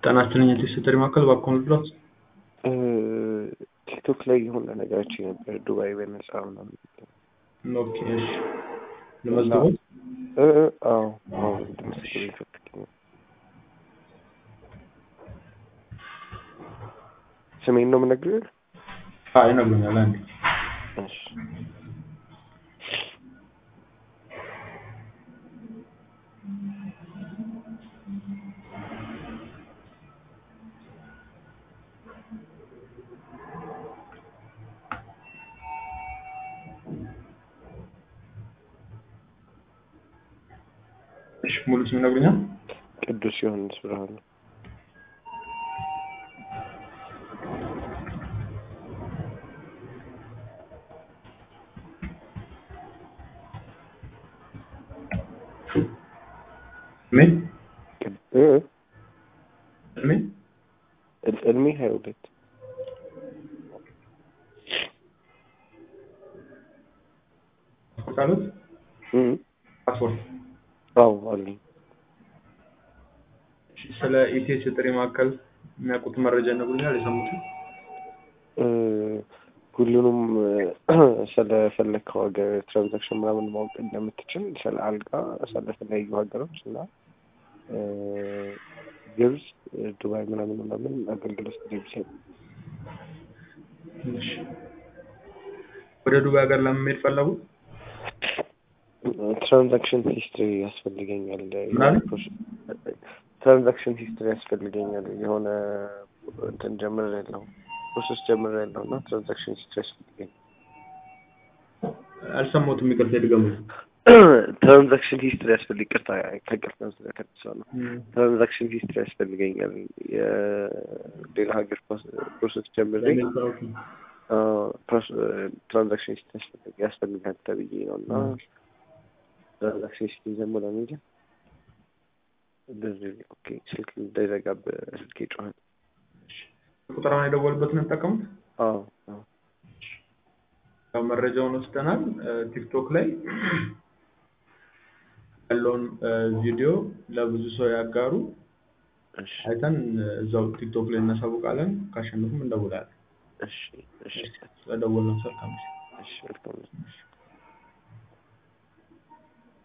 ጤና ይስጥልኝ የቴስት ማዕከል እባክዎን ልድረስ? ቲክቶክ ላይ የሆነ ነገሮች ነበር ዱባይ በነፃ ምናምን ኦኬ እሺ ለመዝገቦት እ እ አዎ አዎ እንድትመሰክሩ ይፈልግ ስሜን ነው የምነግርህ? አይ ይነግሩኛል አንዴ እሺ እሺ ሙሉ ስም ይነግሩኛል? ቅዱስ ዮሐንስ ብርሃኑ እድሜ እ እድሜ እ- እድሜ ሀያ ሁለት ካሉት እ ፓስፖርት አዎ አለኝ እሺ፣ ስለ ኢቲኤስ የጥሪ ማዕከል የሚያውቁት መረጃ ይነግሩኛል? የሰሙትን እ ሁሉንም ስለፈለግከው ሀገር ትራንዛክሽን ምናምን ማወቅ እንደምትችል ስለ አልጋ ስለተለያዩ ሀገሮች እና እ ግብጽ፣ ዱባይ ምናምን ምናምን አገልግሎት እንደሚሰጥ እሺ። ወደ ዱባይ ሀገር ለመሄድ ፈለጉ? ትራንዛክሽን ሂስትሪ ያስፈልገኛል። ምን አለ? ትራንዛክሽን ሂስትሪ ያስፈልገኛል። የሆነ እንትን ጀምር ያለው ፕሮሰስ ጀምር ያለው እና ትራንዛክሽን ሂስትሪ ያስፈልገኛል። አልሰማሁትም፣ ይቅርታ ይድገሙ። ትራንዛክሽን ሂስትሪ ያስፈልግ ቅርታ ከቅርታ ስለከሰው ነው። ትራንዛክሽን ሂስትሪ ያስፈልገኛል። የሌላ ሀገር ፕሮሰስ ጀምሬ ትራንዛክሽን ሂስትሪ ያስፈልግ ያስፈልጋል ተብዬ ነው እና ትራንዛክሽን ሂስትሪ ደግሞ ለምን እንደዚህ ኦኬ፣ ስልክ እንዳይዘጋብህ ስልክ ይጮሃል። ቁጥራውን የደወሉበትን እንጠቀሙት። አዎ አዎ ያው መረጃውን ወስደናል። ቲክቶክ ላይ ያለውን ቪዲዮ ለብዙ ሰው ያጋሩ። እሺ አይተን እዛው ቲክቶክ ላይ እናሳውቃለን። ካሸነፉም እንደውላለን። እሺ እሺ ስለደወልን ሰልካም እሺ መልካም ነው።